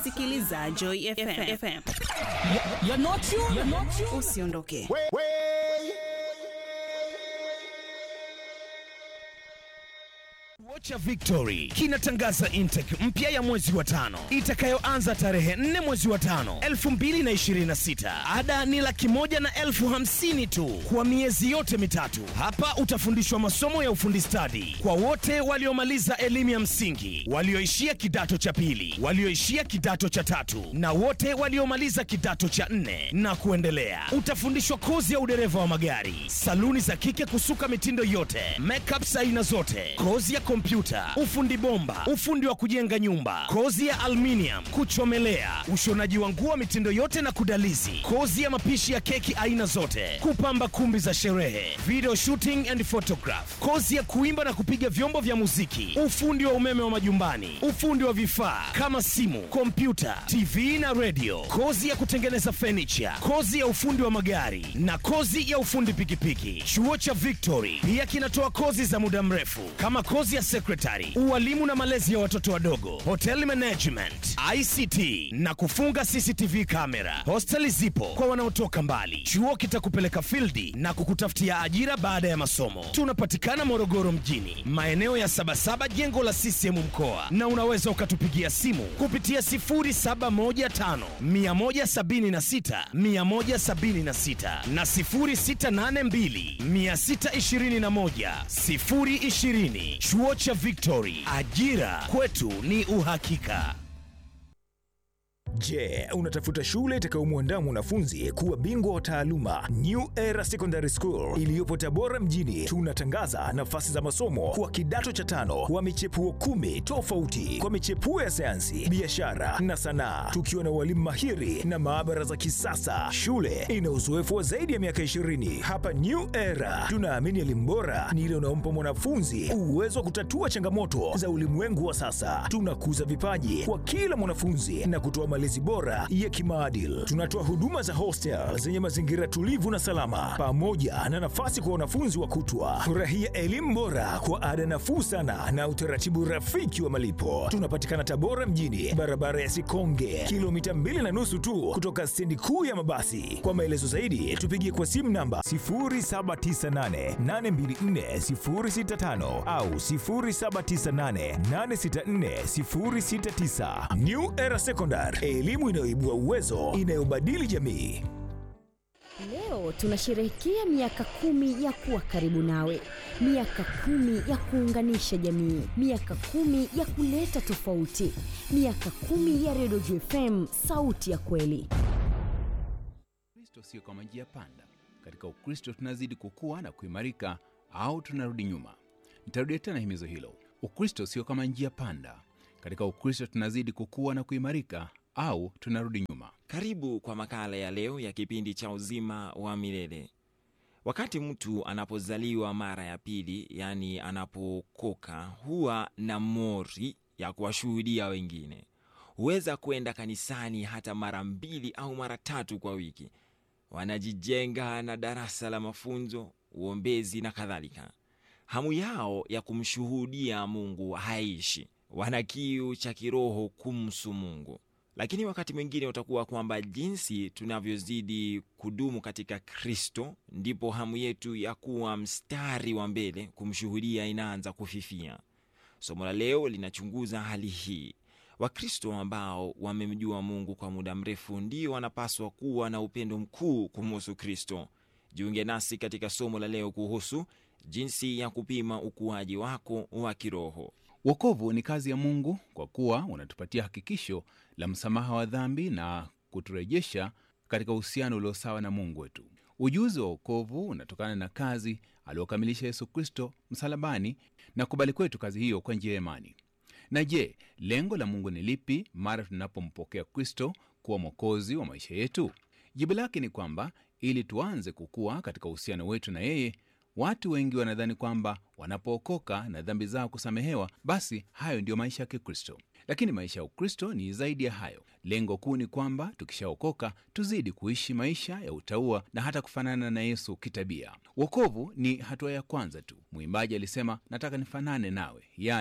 unasikiliza Joy FM. FM. You're not you. You're not you. Usiondoke. Vocha Victory kinatangaza intake mpya ya mwezi wa tano itakayoanza tarehe 4 mwezi wa tano 2026. Ada ni laki moja na elfu hamsini tu kwa miezi yote mitatu. Hapa utafundishwa masomo ya ufundi stadi kwa wote waliomaliza elimu ya msingi, walioishia kidato cha pili, walioishia kidato cha tatu na wote waliomaliza kidato cha nne na kuendelea. Utafundishwa kozi ya udereva wa magari, saluni za kike kusuka mitindo yote, makeup aina zote, kozi ya kompyuta, ufundi bomba, ufundi wa kujenga nyumba, kozi ya aluminium, kuchomelea, ushonaji wa nguo mitindo yote na kudalizi, kozi ya mapishi ya keki aina zote, kupamba kumbi za sherehe, video shooting and photograph, kozi ya kuimba na kupiga vyombo vya muziki, ufundi wa umeme wa majumbani, ufundi wa vifaa kama simu, kompyuta, TV na radio, kozi ya kutengeneza furniture, kozi ya ufundi wa magari na kozi ya ufundi pikipiki. Chuo cha Victory pia kinatoa kozi za muda mrefu kama kozi ya secretary, ualimu na malezi ya watoto wadogo, hotel management, ICT na kufunga CCTV kamera. Hosteli zipo kwa wanaotoka mbali. Chuo kitakupeleka fildi na kukutafutia ajira baada ya masomo. Tunapatikana Morogoro mjini, maeneo ya Sabasaba, jengo la CCM mkoa, na unaweza ukatupigia simu kupitia 0715 176 176 na 0682 621 020. Chuo cha Victory, ajira kwetu ni uhakika. Je, unatafuta shule itakayomwandaa mwanafunzi kuwa bingwa wa taaluma? New Era Secondary School iliyopo Tabora mjini, tunatangaza nafasi za masomo kwa kidato cha tano wa michepuo kumi tofauti kwa michepuo ya sayansi, biashara na sanaa, tukiwa na walimu mahiri na maabara za kisasa. Shule ina uzoefu wa zaidi ya miaka 20. Hapa New Era tunaamini elimu bora ni ile unaompa mwanafunzi uwezo wa kutatua changamoto za ulimwengu wa sasa. Tunakuza vipaji kwa kila mwanafunzi na kutoa malezi bora ya kimaadili. Tunatoa huduma za hostel zenye mazingira tulivu na salama, pamoja na nafasi kwa wanafunzi wa kutwa. Furahia elimu bora kwa ada nafuu sana na utaratibu rafiki wa malipo. Tunapatikana Tabora mjini, barabara ya Sikonge, kilomita mbili na nusu tu kutoka stendi kuu ya mabasi. Kwa maelezo zaidi, tupigie kwa simu namba 0798824065 au 0798864069. New Era Secondary, elimu inayoibua uwezo, inayobadili jamii. Leo tunasherehekea miaka kumi ya kuwa karibu nawe, miaka kumi ya kuunganisha jamii, miaka kumi ya kuleta tofauti, miaka kumi ya Redio JFM, sauti ya kweli. Kristo sio kama njia panda. Katika Ukristo tunazidi kukua na kuimarika au tunarudi nyuma. Nitarudia tena himizo hilo. Ukristo sio kama njia panda. Katika Ukristo tunazidi kukua na kuimarika au tunarudi nyuma. Karibu kwa makala ya leo ya kipindi cha uzima wa milele. Wakati mtu anapozaliwa mara ya pili, yaani anapokoka, huwa na mori ya kuwashuhudia wengine. Huweza kwenda kanisani hata mara mbili au mara tatu kwa wiki. Wanajijenga na darasa la mafunzo, uombezi na kadhalika. Hamu yao ya kumshuhudia Mungu haishi, wana kiu cha kiroho kumsu Mungu. Lakini wakati mwingine utakuwa kwamba jinsi tunavyozidi kudumu katika Kristo, ndipo hamu yetu ya kuwa mstari wa mbele kumshuhudia inaanza kufifia. Somo la leo linachunguza hali hii. Wakristo ambao wamemjua Mungu kwa muda mrefu ndio wanapaswa kuwa na upendo mkuu kumuhusu Kristo. Jiunge nasi katika somo la leo kuhusu jinsi ya kupima ukuaji wako wa kiroho. Wokovu ni kazi ya Mungu kwa kuwa unatupatia hakikisho la msamaha wa dhambi na kuturejesha katika uhusiano ulio sawa na Mungu wetu. Ujuzi wa wokovu unatokana na kazi aliokamilisha Yesu Kristo msalabani na kubali kwetu kazi hiyo kwa njia ya imani. Na je, lengo la Mungu ni lipi mara tunapompokea Kristo kuwa mwokozi wa maisha yetu? Jibu lake ni kwamba ili tuanze kukua katika uhusiano wetu na yeye. Watu wengi wanadhani kwamba wanapookoka na dhambi zao kusamehewa, basi hayo ndiyo maisha ya Kikristo. Lakini maisha ya Ukristo ni zaidi ya hayo. Lengo kuu ni kwamba tukishaokoka tuzidi kuishi maisha ya utaua na hata kufanana na Yesu kitabia. Wokovu ni hatua ya kwanza tu. Mwimbaji alisema, nataka nifanane nawe, yaani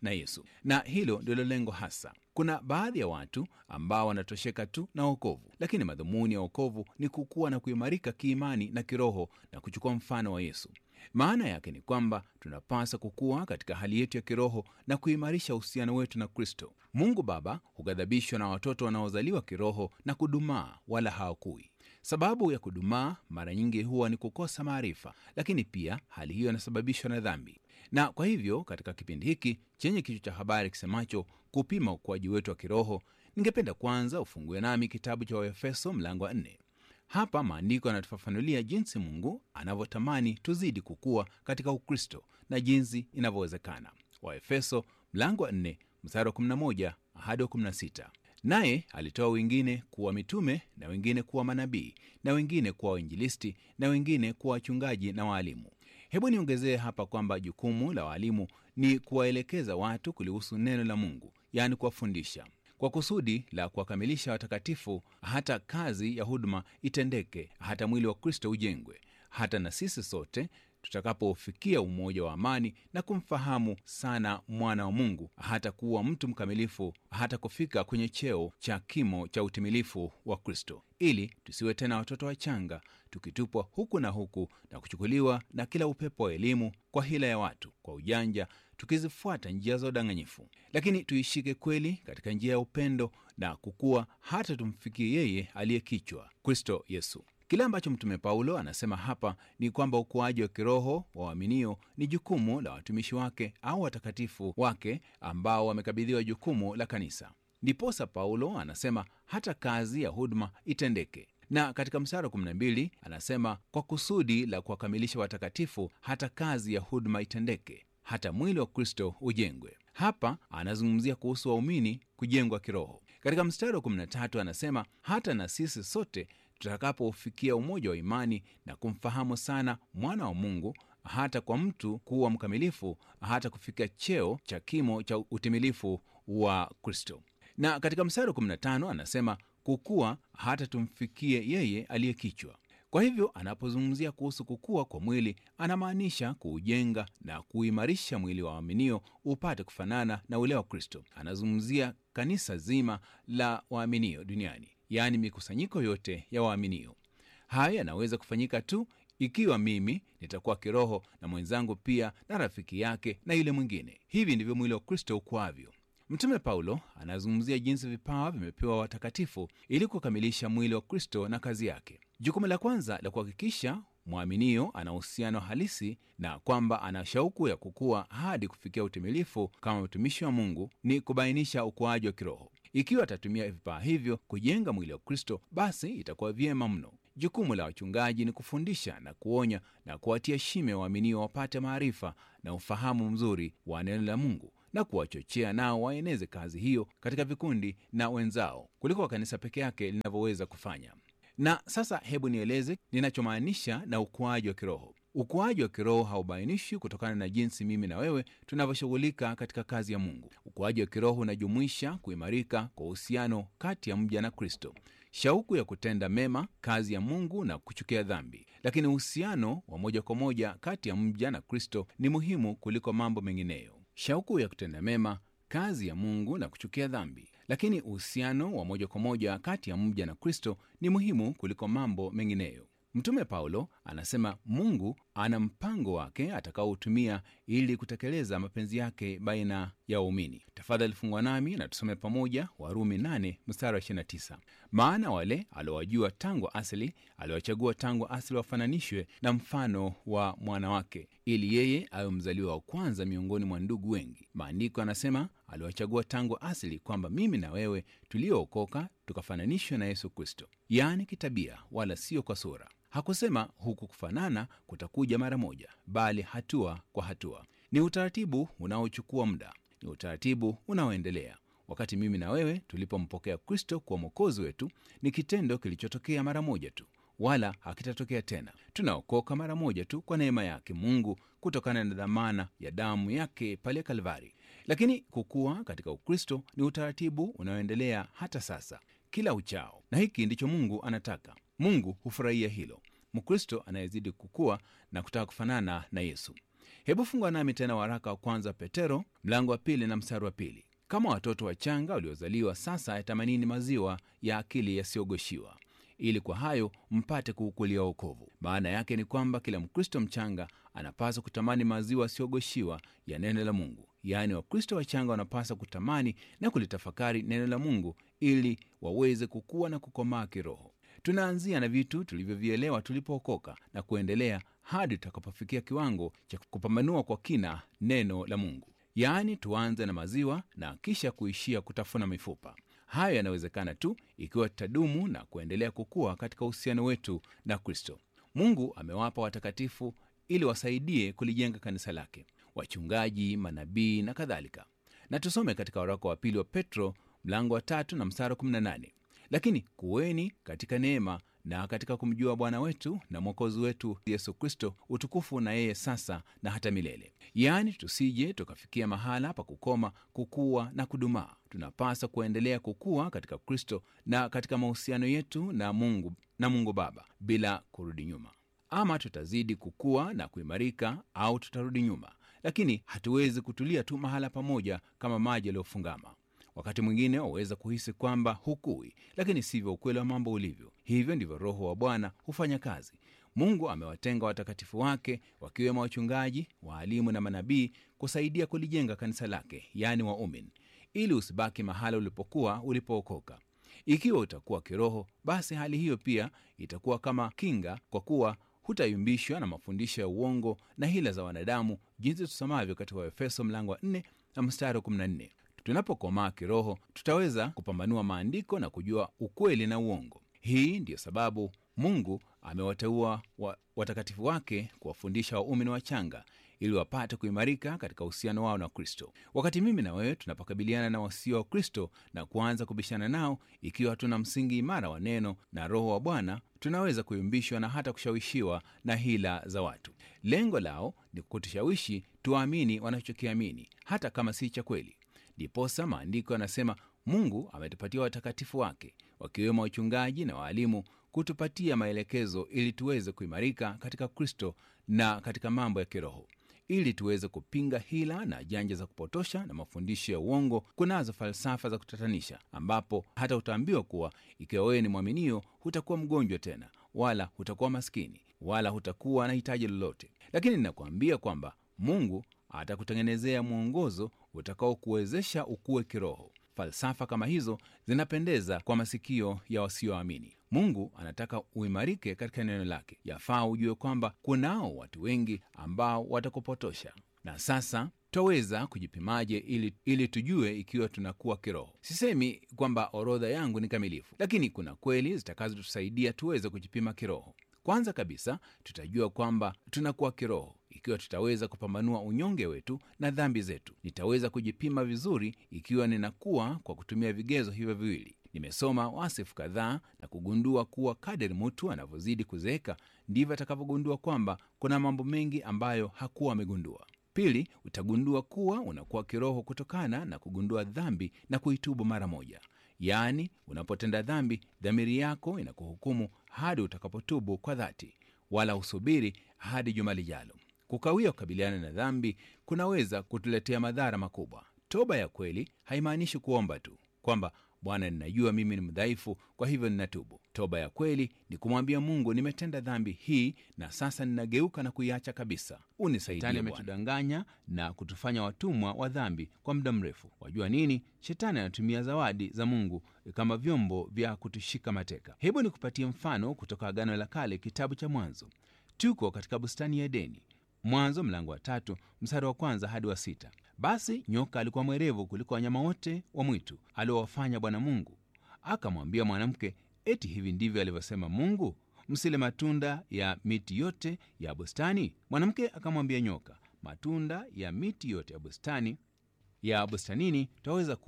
na Yesu, na hilo ndilo lengo hasa. Kuna baadhi ya watu ambao wanatosheka tu na wokovu, lakini madhumuni ya wokovu ni kukua na kuimarika kiimani na kiroho na kuchukua mfano wa Yesu. Maana yake ni kwamba tunapaswa kukua katika hali yetu ya kiroho na kuimarisha uhusiano wetu na Kristo. Mungu Baba hughadhabishwa na watoto wanaozaliwa kiroho na kudumaa, wala hawakui. Sababu ya kudumaa mara nyingi huwa ni kukosa maarifa, lakini pia hali hiyo inasababishwa na dhambi. Na kwa hivyo katika kipindi hiki chenye kichwa cha habari kisemacho kupima ukuaji wetu wa kiroho, ningependa kwanza ufungue nami kitabu cha Waefeso mlango wa nne. Hapa maandiko yanatufafanulia jinsi Mungu anavyotamani tuzidi kukua katika Ukristo na jinsi inavyowezekana. Waefeso mlango wa 4 mstari wa 11 hadi wa 16. Naye alitoa wengine kuwa mitume na wengine kuwa manabii na wengine kuwa wainjilisti na wengine kuwa wachungaji na waalimu. Hebu niongezee hapa kwamba jukumu la waalimu ni kuwaelekeza watu kulihusu neno la Mungu, yaani kuwafundisha kwa kusudi la kuwakamilisha watakatifu, hata kazi ya huduma itendeke, hata mwili wa Kristo ujengwe, hata na sisi sote tutakapofikia umoja wa amani na kumfahamu sana mwana wa Mungu, hata kuwa mtu mkamilifu, hata kufika kwenye cheo cha kimo cha utimilifu wa Kristo, ili tusiwe tena watoto wachanga, tukitupwa huku na huku na kuchukuliwa na kila upepo wa elimu, kwa hila ya watu, kwa ujanja tukizifuata njia za udanganyifu, lakini tuishike kweli katika njia ya upendo na kukua hata tumfikie yeye aliye kichwa, Kristo Yesu. Kile ambacho Mtume Paulo anasema hapa ni kwamba ukuaji wa kiroho wa waaminio ni jukumu la watumishi wake au watakatifu wake ambao wamekabidhiwa jukumu la kanisa. Ndiposa Paulo anasema hata kazi ya huduma itendeke na katika mstari wa 12 anasema kwa kusudi la kuwakamilisha watakatifu hata kazi ya huduma itendeke hata mwili wa Kristo ujengwe. Hapa anazungumzia kuhusu waumini kujengwa kiroho. Katika mstari wa 13 anasema hata na sisi sote tutakapofikia umoja wa imani na kumfahamu sana mwana wa Mungu, hata kwa mtu kuwa mkamilifu, hata kufika cheo cha kimo cha utimilifu wa Kristo. Na katika mstari wa 15 anasema kukua hata tumfikie yeye aliye kichwa. Kwa hivyo anapozungumzia kuhusu kukua kwa mwili anamaanisha kuujenga na kuimarisha mwili wa waaminio upate kufanana na ule wa Kristo. Anazungumzia kanisa zima la waaminio duniani, yaani mikusanyiko yote ya waaminio. Haya yanaweza kufanyika tu ikiwa mimi nitakuwa kiroho na mwenzangu pia na rafiki yake na yule mwingine. Hivi ndivyo mwili wa Kristo ukuavyo. Mtume Paulo anazungumzia jinsi vipawa vimepewa watakatifu ili kukamilisha mwili wa Kristo na kazi yake. Jukumu la kwanza la kuhakikisha mwaminio ana uhusiano halisi na kwamba ana shauku ya kukua hadi kufikia utimilifu kama mtumishi wa Mungu ni kubainisha ukuaji wa kiroho. Ikiwa atatumia vipawa hivyo kujenga mwili wa Kristo, basi itakuwa vyema mno. Jukumu la wachungaji ni kufundisha na kuonya na kuwatia shime waaminio wapate maarifa na ufahamu mzuri wa neno la Mungu na kuwachochea nao waeneze kazi hiyo katika vikundi na wenzao kuliko kanisa peke yake linavyoweza kufanya. Na sasa hebu nieleze ninachomaanisha na ukuaji wa kiroho. Ukuaji wa kiroho haubainishi kutokana na jinsi mimi na wewe tunavyoshughulika katika kazi ya Mungu. Ukuaji wa kiroho unajumuisha kuimarika kwa uhusiano kati ya mja na Kristo, shauku ya kutenda mema, kazi ya Mungu na kuchukia dhambi. Lakini uhusiano wa moja kwa moja kati ya mja na Kristo ni muhimu kuliko mambo mengineyo. Shauku ya kutenda mema, kazi ya Mungu na kuchukia dhambi. Lakini uhusiano wa moja kwa moja kati ya mja na Kristo ni muhimu kuliko mambo mengineyo. Mtume Paulo anasema Mungu ana mpango wake atakaotumia ili kutekeleza mapenzi yake baina ya waumini. Tafadhali fungwa nami na tusome pamoja Warumi 8 mstari wa 29. Maana wale aliowajua tangu asili aliwachagua tangu asili wafananishwe na mfano wa mwana wake, ili yeye awe mzaliwa wa kwanza miongoni mwa ndugu wengi. Maandiko yanasema aliwachagua tangu asili, kwamba mimi na wewe tuliookoka tukafananishwe na Yesu Kristo, yaani kitabia, wala sio kwa sura. Hakusema huku kufanana kutakuja mara moja, bali hatua kwa hatua. Ni utaratibu unaochukua muda, ni utaratibu unaoendelea. Wakati mimi na wewe tulipompokea Kristo kuwa mwokozi wetu, ni kitendo kilichotokea mara moja tu, wala hakitatokea tena. Tunaokoka mara moja tu kwa neema yake Mungu, kutokana na dhamana ya damu yake pale Kalvari. Lakini kukua katika Ukristo ni utaratibu unaoendelea hata sasa, kila uchao, na hiki ndicho Mungu anataka. Mungu hufurahia hilo, Mkristo anayezidi kukua na kutaka kufanana na Yesu. hebu fungwa nami tena waraka wa kwanza petero mlango wa pili na mstari wa pili kama watoto wachanga waliozaliwa sasa yatamanini maziwa ya akili yasiyogoshiwa ili kwa hayo mpate kuukulia wokovu maana yake ni kwamba kila mkristo mchanga anapaswa kutamani maziwa yasiyogoshiwa ya neno la mungu yaani wakristo wachanga wanapaswa kutamani na kulitafakari neno la mungu ili waweze kukua na kukomaa kiroho tunaanzia na vitu tulivyovielewa tulipookoka na kuendelea hadi tutakapofikia kiwango cha kupambanua kwa kina neno la mungu yaani tuanze na maziwa na kisha kuishia kutafuna mifupa hayo yanawezekana tu ikiwa tutadumu na kuendelea kukua katika uhusiano wetu na kristo mungu amewapa watakatifu ili wasaidie kulijenga kanisa lake wachungaji manabii na kadhalika na tusome katika waraka wa pili wa petro mlango wa tatu na mstari wa 18 lakini kuweni katika neema na katika kumjua bwana wetu na mwokozi wetu yesu kristo utukufu na yeye sasa na hata milele yaani tusije tukafikia mahala pa kukoma kukua na kudumaa tunapaswa kuendelea kukua katika kristo na katika mahusiano yetu na mungu na mungu baba bila kurudi nyuma ama tutazidi kukua na kuimarika au tutarudi nyuma lakini hatuwezi kutulia tu mahala pamoja kama maji yaliyofungama wakati mwingine waweza kuhisi kwamba hukui lakini sivyo ukweli wa mambo ulivyo hivyo ndivyo roho wa bwana hufanya kazi mungu amewatenga watakatifu wake wakiwemo wachungaji waalimu na manabii kusaidia kulijenga kanisa lake yaani waumin ili usibaki mahala ulipokuwa ulipookoka ikiwa utakuwa kiroho basi hali hiyo pia itakuwa kama kinga kwa kuwa hutayumbishwa na mafundisho ya uongo na hila za wanadamu jinsi tusomavyo katika waefeso mlango wa 4 na mstari wa 14 tunapokomaa kiroho tutaweza kupambanua maandiko na kujua ukweli na uongo hii ndiyo sababu mungu amewateua wa, watakatifu wake kuwafundisha waumini wachanga ili wapate kuimarika katika uhusiano wao na kristo wakati mimi na wewe tunapokabiliana na wasio wa kristo na kuanza kubishana nao ikiwa hatuna msingi imara wa neno na roho wa bwana tunaweza kuyumbishwa na hata kushawishiwa na hila za watu lengo lao ni kutushawishi tuamini wanachokiamini hata kama si cha kweli ndiposa maandiko yanasema mungu ametupatia watakatifu wake wakiwemo wachungaji na waalimu kutupatia maelekezo ili tuweze kuimarika katika kristo na katika mambo ya kiroho ili tuweze kupinga hila na janja za kupotosha na mafundisho ya uongo kunazo falsafa za kutatanisha ambapo hata utaambiwa kuwa ikiwa wewe ni mwaminio hutakuwa mgonjwa tena wala hutakuwa maskini wala hutakuwa na hitaji lolote lakini ninakuambia kwamba mungu atakutengenezea mwongozo utakaokuwezesha ukuwe kiroho falsafa kama hizo zinapendeza kwa masikio ya wasioamini mungu anataka uimarike katika neno lake yafaa ujue kwamba kunao watu wengi ambao watakupotosha na sasa twaweza kujipimaje ili, ili tujue ikiwa tunakuwa kiroho sisemi kwamba orodha yangu ni kamilifu lakini kuna kweli zitakazotusaidia tuweze kujipima kiroho kwanza kabisa tutajua kwamba tunakuwa kiroho ikiwa tutaweza kupambanua unyonge wetu na dhambi zetu nitaweza kujipima vizuri ikiwa ninakuwa kwa kutumia vigezo hivyo viwili nimesoma wasifu kadhaa na kugundua kuwa kadiri mtu anavyozidi kuzeeka ndivyo atakavyogundua kwamba kuna mambo mengi ambayo hakuwa amegundua pili utagundua kuwa unakuwa kiroho kutokana na kugundua dhambi na kuitubu mara moja yaani unapotenda dhambi dhamiri yako inakuhukumu hadi utakapotubu kwa dhati wala usubiri hadi juma lijalo kukawia kukabiliana na dhambi kunaweza kutuletea madhara makubwa toba ya kweli haimaanishi kuomba tu kwamba bwana ninajua mimi ni mdhaifu kwa hivyo ninatubu toba ya kweli ni kumwambia mungu nimetenda dhambi hii na sasa ninageuka na kuiacha kabisa unisaidie ametudanganya na kutufanya watumwa wa dhambi kwa muda mrefu wajua nini shetani anatumia zawadi za mungu kama vyombo vya kutushika mateka hebu nikupatie mfano kutoka agano la kale kitabu cha mwanzo tuko katika bustani ya edeni mwanzo mlango wa tatu mstari wa kwanza hadi wa sita basi nyoka alikuwa mwerevu kuliko wanyama wote wa mwitu aliowafanya bwana mungu akamwambia mwanamke eti hivi ndivyo alivyosema mungu msile matunda ya miti yote ya bustani mwanamke akamwambia nyoka matunda ya miti yote ya bustani ya bustanini twaweza kula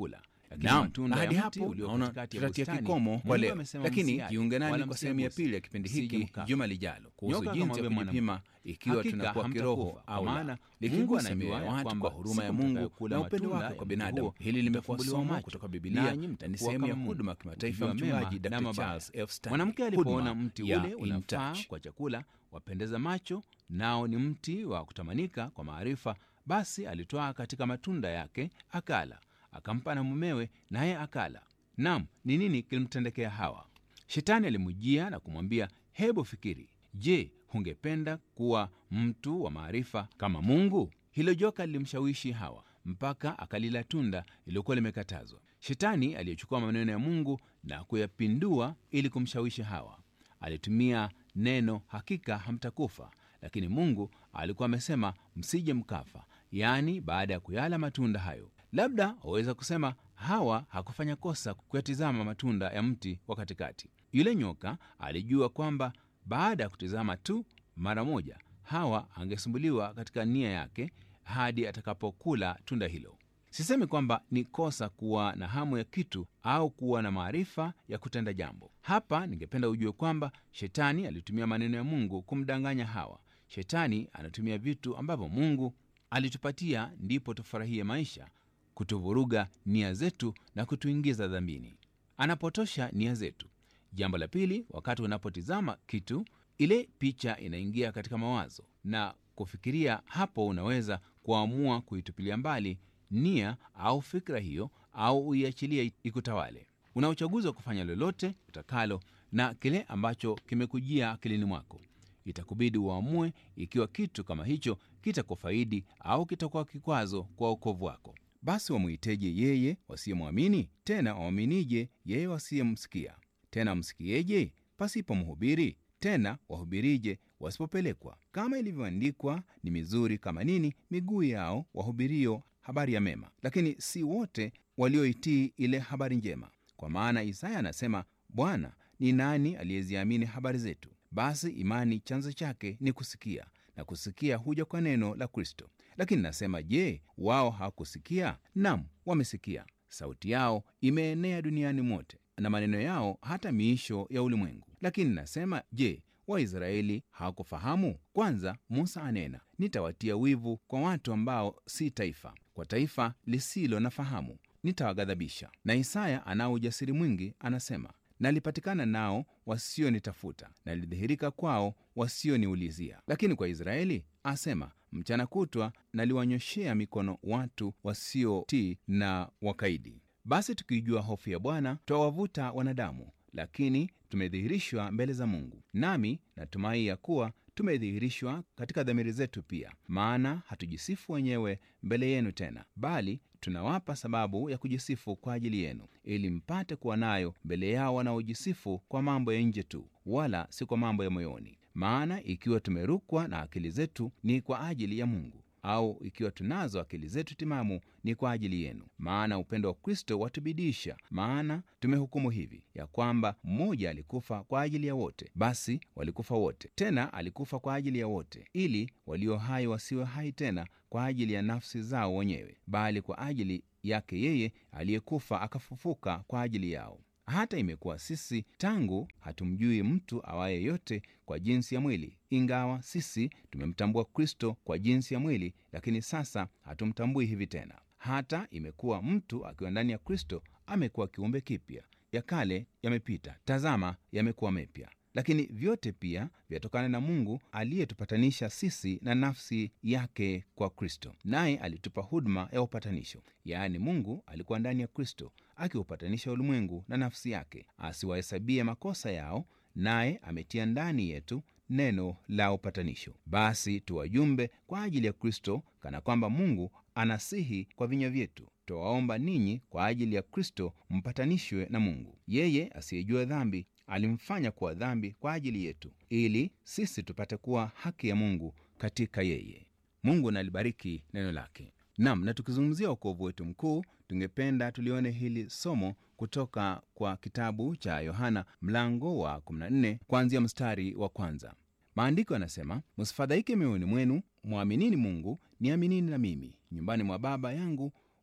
Lakini Naam, matunda na ya hadi mti hapo ulio naona katikati ya tutatia bustani, kikomo kwa Mungu leo, amesema lakini msiale, jiunge nami wala kwa sehemu ya msiguse, pili ya kipindi msije hiki mkafa. juma lijalo kuhusu Nyoka jinsi ya akamwambia kujipima ikiwa Hakika tunakuwa hamtakufa, kiroho kwa au maana la, Mungu likigusa anajua mioyo ya ya watu kwamba kwa huruma ya siku Mungu mtakayokula na upendo matunda wake kwa ya mti binadamu. huo, Hili limefumbuliwa mtafumbuliwa somo macho, kutoka Biblia nanyi na ni mtakuwa sehemu ya kama Mungu, huduma ya kimataifa ya mkijua mema mchungaji na Dr. mabaya. Charles F. Stanley. Mwanamke Huduma alipoona mti ya ule In unafaa Touch. kwa chakula, wapendeza macho, nao ni mti wa kutamanika kwa maarifa, basi alitwaa katika matunda yake akala, akampa na mumewe, naye akala. Nam, ni nini kilimtendekea Hawa? Shetani alimujia na kumwambia, hebu fikiri, je, hungependa kuwa mtu wa maarifa kama Mungu? Hilo joka lilimshawishi Hawa mpaka akalila tunda lililokuwa limekatazwa. Shetani aliyechukua maneno ya Mungu na kuyapindua ili kumshawishi Hawa alitumia neno hakika hamtakufa, lakini Mungu alikuwa amesema msije mkafa, yaani baada ya kuyala matunda hayo. Labda waweza kusema Hawa hakufanya kosa kuyatizama matunda ya mti wa katikati. Yule nyoka alijua kwamba baada ya kutizama tu mara moja, Hawa angesumbuliwa katika nia yake hadi atakapokula tunda hilo. Sisemi kwamba ni kosa kuwa na hamu ya kitu au kuwa na maarifa ya kutenda jambo. Hapa ningependa ujue kwamba shetani alitumia maneno ya Mungu kumdanganya Hawa. Shetani anatumia vitu ambavyo Mungu alitupatia ndipo tufurahie maisha, kutuvuruga nia zetu na kutuingiza dhambini. Anapotosha nia zetu. Jambo la pili, wakati unapotizama kitu, ile picha inaingia katika mawazo na kufikiria. Hapo unaweza kuamua kuitupilia mbali nia au fikra hiyo, au uiachilie ikutawale. Una uchaguzi wa kufanya lolote utakalo na kile ambacho kimekujia akilini mwako. Itakubidi uamue ikiwa kitu kama hicho kitakufaidi au kitakuwa kikwazo kwa wokovu wako. Basi wamwiteje yeye wasiyemwamini? Tena wamwaminije yeye wasiyemsikia? Tena wamsikieje pasipo mhubiri? Tena wahubirije wasipopelekwa? Kama ilivyoandikwa, ni mizuri kama nini miguu yao wahubirio habari ya mema, lakini si wote walioitii ile habari njema. Kwa maana Isaya anasema, Bwana, ni nani aliyeziamini habari zetu? Basi imani chanzo chake ni kusikia, na kusikia huja kwa neno la Kristo. Lakini nasema, je, wao hawakusikia? Nam, wamesikia. Sauti yao imeenea duniani mote, na maneno yao hata miisho ya ulimwengu. Lakini nasema, je, Waisraeli hawakufahamu? Kwanza Musa anena, nitawatia wivu kwa watu ambao si taifa, kwa taifa lisilo na fahamu nitawaghadhabisha. Na Isaya anao ujasiri mwingi, anasema nalipatikana nao wasionitafuta, nalidhihirika kwao wasioniulizia. Lakini kwa Israeli asema, mchana kutwa naliwanyoshea mikono watu wasiotii na wakaidi. Basi tukijua hofu ya Bwana twawavuta wanadamu, lakini tumedhihirishwa mbele za Mungu. Nami natumai ya kuwa tumedhihirishwa katika dhamiri zetu pia, maana hatujisifu wenyewe mbele yenu tena, bali tunawapa sababu ya kujisifu kwa ajili yenu, ili mpate kuwa nayo mbele yao wanaojisifu kwa mambo ya nje tu, wala si kwa mambo ya moyoni. Maana ikiwa tumerukwa na akili zetu ni kwa ajili ya Mungu, au ikiwa tunazo akili zetu timamu ni kwa ajili yenu. Maana upendo wa Kristo watubidisha. Maana tumehukumu hivi ya kwamba mmoja alikufa kwa ajili ya wote, basi walikufa wote; tena alikufa kwa ajili ya wote, ili walio hai wasiwe hai tena kwa ajili ya nafsi zao wenyewe, bali kwa ajili yake yeye aliyekufa akafufuka kwa ajili yao. Hata imekuwa sisi tangu hatumjui mtu awaye yote kwa jinsi ya mwili, ingawa sisi tumemtambua Kristo kwa jinsi ya mwili, lakini sasa hatumtambui hivi tena. Hata imekuwa mtu akiwa ndani ya Kristo amekuwa kiumbe kipya, ya kale yamepita, tazama, yamekuwa mepya. Lakini vyote pia vyatokana na Mungu aliyetupatanisha sisi na nafsi yake kwa Kristo, naye alitupa huduma ya upatanisho. Yaani, Mungu alikuwa ndani ya Kristo akiupatanisha ulimwengu na nafsi yake, asiwahesabie makosa yao, naye ametia ndani yetu neno la upatanisho. Basi tuwajumbe kwa ajili ya Kristo, kana kwamba Mungu anasihi kwa vinywa vyetu. Twawaomba ninyi kwa ajili ya Kristo mpatanishwe na Mungu. Yeye asiyejua dhambi alimfanya kuwa dhambi kwa ajili yetu, ili sisi tupate kuwa haki ya Mungu katika yeye. Mungu nalibariki neno lake. Nam, na tukizungumzia wokovu wetu mkuu, tungependa tulione hili somo kutoka kwa kitabu cha Yohana mlango wa 14 kuanzia mstari wa kwanza. Maandiko yanasema, msifadhaike mioyoni mwenu, mwaminini Mungu, niaminini na mimi. Nyumbani mwa Baba yangu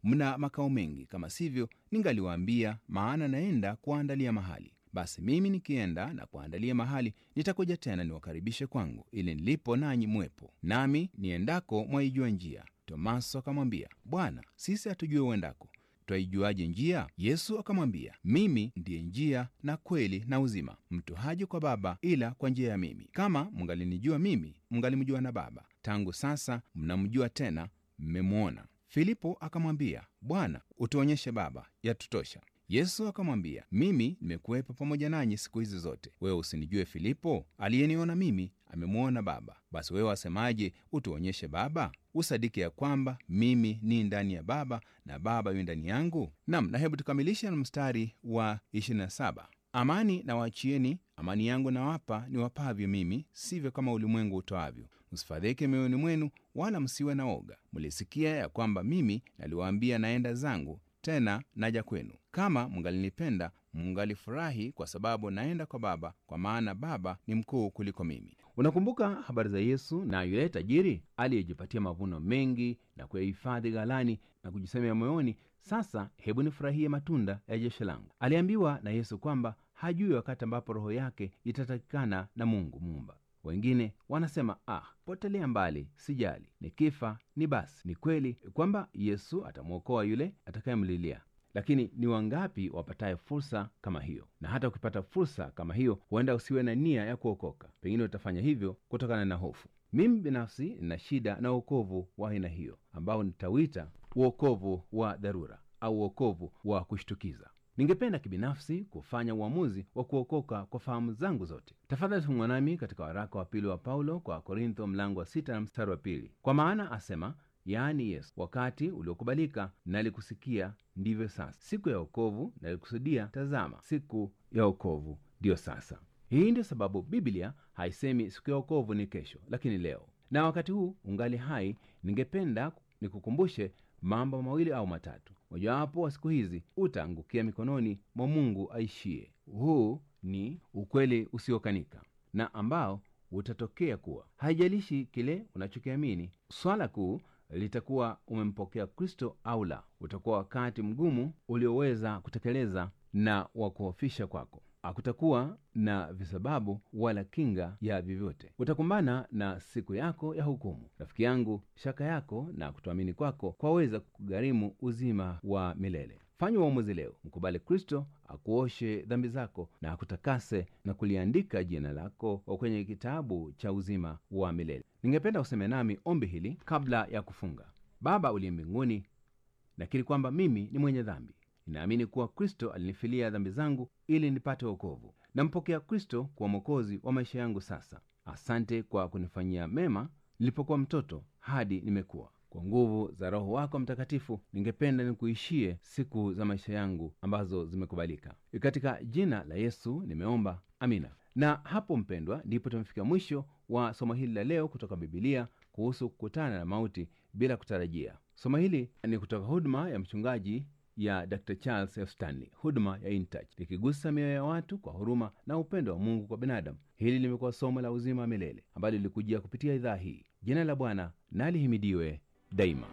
mna makao mengi, kama sivyo ningaliwaambia, maana naenda kuwaandalia mahali. Basi mimi nikienda na kuandalia mahali, nitakuja tena niwakaribishe kwangu, ili nilipo nanyi mwepo. Nami niendako mwaijua njia. Tomaso akamwambia, Bwana, sisi hatujue uendako, twaijuaje njia? Yesu akamwambia, mimi ndiye njia na kweli na uzima. Mtu haji kwa Baba ila kwa njia ya mimi. Kama mngalinijua mimi, mngalimjua na Baba. Tangu sasa mnamjua tena, mmemwona. Filipo akamwambia, Bwana, utuonyeshe Baba, yatutosha. Yesu akamwambia, mimi nimekuwepo pamoja nanyi siku hizi zote, wewe usinijue Filipo? Aliyeniona mimi amemwona Baba. Basi wewe wasemaje, utuonyeshe Baba? Usadiki ya kwamba mimi ni ndani ya Baba na Baba yu ndani yangu? Nam, na hebu tukamilishe na mstari wa 27. Amani na waachieni, amani yangu nawapa, niwapavyo mimi, sivyo kama ulimwengu utoavyo. Msifadhaike mioyoni mwenu, wala msiwe na oga. Mlisikia ya kwamba mimi naliwaambia, naenda zangu tena naja kwenu. Kama mngalinipenda, mngalifurahi kwa sababu naenda kwa Baba, kwa maana Baba ni mkuu kuliko mimi. Unakumbuka habari za Yesu na yule tajiri aliyejipatia mavuno mengi na kuyahifadhi ghalani na kujisemea moyoni, sasa hebu nifurahie matunda ya jasho langu. Aliambiwa na Yesu kwamba hajui wakati ambapo roho yake itatakikana na Mungu Muumba. Wengine wanasema ah, potelea mbali, sijali, nikifa ni basi. Ni kweli kwamba Yesu atamwokoa yule atakayemlilia, lakini ni wangapi wapataye fursa kama hiyo? Na hata ukipata fursa kama hiyo, huenda usiwe na nia ya kuokoka. Pengine utafanya hivyo kutokana na hofu. Mimi binafsi nina shida na uokovu wa aina hiyo, ambao nitawita uokovu wa dharura au uokovu wa kushtukiza. Ningependa kibinafsi kufanya uamuzi wa kuokoka kwa fahamu zangu zote. Tafadhali fungwa nami katika waraka wa pili wa Paulo kwa Korintho mlango wa sita na mstari wa pili. Kwa maana asema, yaani Yesu, wakati uliokubalika nalikusikia, ndivyo sasa; siku ya wokovu nalikusudia, tazama, siku ya wokovu ndiyo sasa. Hii ndio sababu Biblia haisemi siku ya wokovu ni kesho, lakini leo. Na wakati huu ungali hai, ningependa nikukumbushe mambo mawili au matatu. Mojawapo wa siku hizi utaangukia mikononi mwa Mungu aishie. Huu ni ukweli usiokanika na ambao utatokea kuwa, haijalishi kile unachokiamini, swala kuu litakuwa umempokea Kristo au la. Utakuwa wakati mgumu ulioweza kutekeleza na wa kuhofisha kwako. Hakutakuwa na visababu wala kinga ya vyovyote. Utakumbana na siku yako ya hukumu. Rafiki yangu, shaka yako na kutoamini kwako kwaweza kugharimu uzima wa milele. Fanya uamuzi leo, mkubali Kristo akuoshe dhambi zako na akutakase na kuliandika jina lako kwenye kitabu cha uzima wa milele. Ningependa useme nami ombi hili kabla ya kufunga. Baba uliye mbinguni, nakiri kwamba mimi ni mwenye dhambi Ninaamini kuwa Kristo alinifilia dhambi zangu ili nipate wokovu. Nampokea Kristo kuwa mwokozi wa maisha yangu sasa. Asante kwa kunifanyia mema nilipokuwa mtoto hadi nimekuwa. Kwa nguvu za Roho wako Mtakatifu, ningependa nikuishie siku za maisha yangu ambazo zimekubalika. Katika jina la Yesu nimeomba, amina. Na hapo mpendwa, ndipo tumefika mwisho wa somo hili la leo kutoka Bibilia kuhusu kukutana na mauti bila kutarajia. Somo hili ni kutoka huduma ya mchungaji ya Dr. Charles F. Stanley, huduma ya InTouch, likigusa mioyo ya watu kwa huruma na upendo wa Mungu kwa binadamu. Hili limekuwa somo la uzima wa milele ambalo lilikujia kupitia idhaa hii. Jina la Bwana na lihimidiwe daima.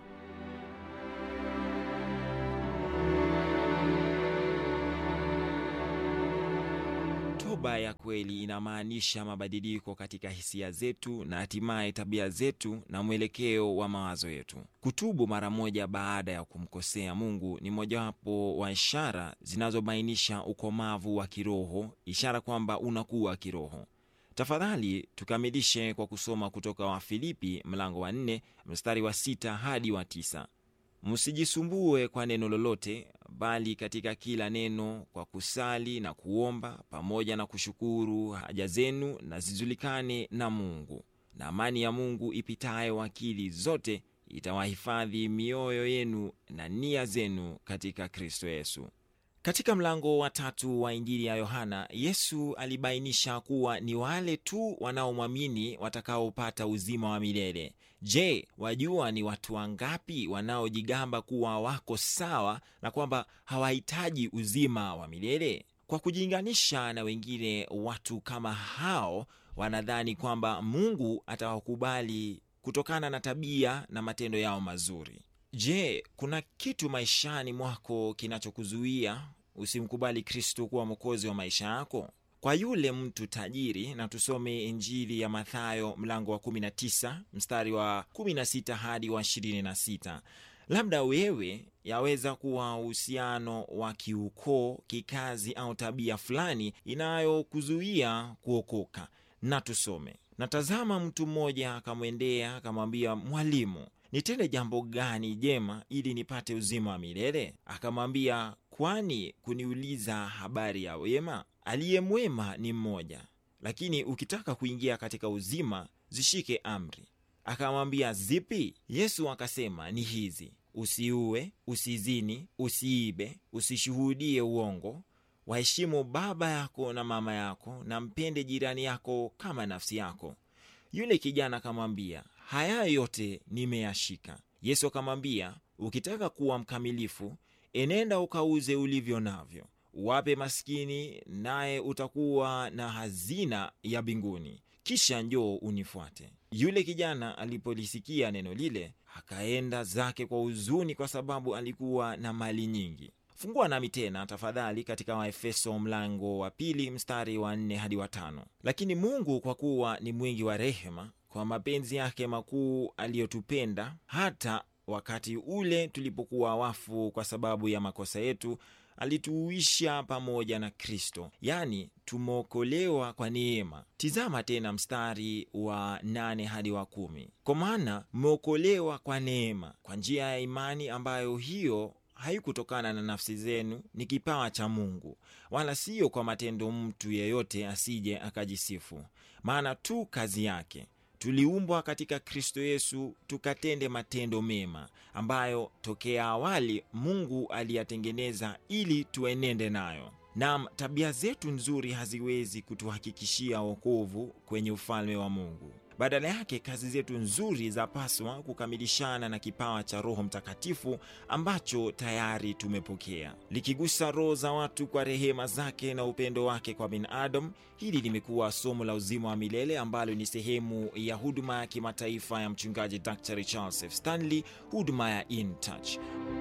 Toba ya kweli inamaanisha mabadiliko katika hisia zetu na hatimaye tabia zetu na mwelekeo wa mawazo yetu. Kutubu mara moja baada ya kumkosea Mungu ni mojawapo wa ishara zinazobainisha ukomavu wa kiroho, ishara kwamba unakuwa kiroho. Tafadhali tukamilishe kwa kusoma kutoka Wafilipi mlango wa 4 mstari wa sita hadi wa tisa. Msijisumbue kwa neno lolote, bali katika kila neno kwa kusali na kuomba pamoja na kushukuru haja zenu na zijulikane na Mungu, na amani ya Mungu ipitayo akili zote itawahifadhi mioyo yenu na nia zenu katika Kristo Yesu. Katika mlango wa tatu wa Injili ya Yohana, Yesu alibainisha kuwa ni wale tu wanaomwamini watakaopata uzima wa milele. Je, wajua ni watu wangapi wanaojigamba kuwa wako sawa na kwamba hawahitaji uzima wa milele? Kwa kujilinganisha na wengine, watu kama hao wanadhani kwamba Mungu atawakubali kutokana na tabia na matendo yao mazuri. Je, kuna kitu maishani mwako kinachokuzuia usimkubali Kristo kuwa mwokozi wa maisha yako? Kwa yule mtu tajiri, na tusome Injili ya Mathayo mlango wa 19 mstari wa 16 hadi wa 26. Labda wewe yaweza kuwa uhusiano wa kiukoo, kikazi au tabia fulani inayokuzuia kuokoka. Na tusome. Natazama mtu mmoja akamwendea akamwambia, Mwalimu, nitende jambo gani jema ili nipate uzima wa milele? Akamwambia, kwani kuniuliza habari ya wema? Aliye mwema ni mmoja, lakini ukitaka kuingia katika uzima, zishike amri. Akamwambia, zipi? Yesu akasema, ni hizi: usiue, usizini, usiibe, usishuhudie uongo, waheshimu baba yako na mama yako, na mpende jirani yako kama nafsi yako. Yule kijana akamwambia, haya yote nimeyashika. Yesu akamwambia, ukitaka kuwa mkamilifu, enenda ukauze ulivyo navyo, uwape maskini, naye utakuwa na hazina ya mbinguni, kisha njoo unifuate. Yule kijana alipolisikia neno lile, akaenda zake kwa huzuni, kwa sababu alikuwa na mali nyingi. Fungua nami tena tafadhali katika Waefeso mlango wa pili mstari wa nne hadi wa tano. Lakini Mungu kwa kuwa ni mwingi wa rehema, kwa mapenzi yake makuu aliyotupenda, hata wakati ule tulipokuwa wafu kwa sababu ya makosa yetu, alituuisha pamoja na Kristo, yaani tumeokolewa kwa neema. Tizama tena mstari wa nane hadi wa kumi. Kwa maana mmeokolewa kwa neema, kwa njia ya imani, ambayo hiyo haikutokana na nafsi zenu, ni kipawa cha Mungu, wala siyo kwa matendo, mtu yeyote asije akajisifu. Maana tu kazi yake tuliumbwa katika Kristo Yesu tukatende matendo mema, ambayo tokea awali Mungu aliyatengeneza ili tuenende nayo. Nam, tabia zetu nzuri haziwezi kutuhakikishia wokovu kwenye ufalme wa Mungu. Badala yake kazi zetu nzuri zapaswa kukamilishana na kipawa cha Roho Mtakatifu ambacho tayari tumepokea, likigusa roho za watu kwa rehema zake na upendo wake kwa binadamu. Hili limekuwa somo la uzima wa milele ambalo ni sehemu ya huduma ya kimataifa ya mchungaji Dr. Charles F. Stanley, huduma ya In Touch.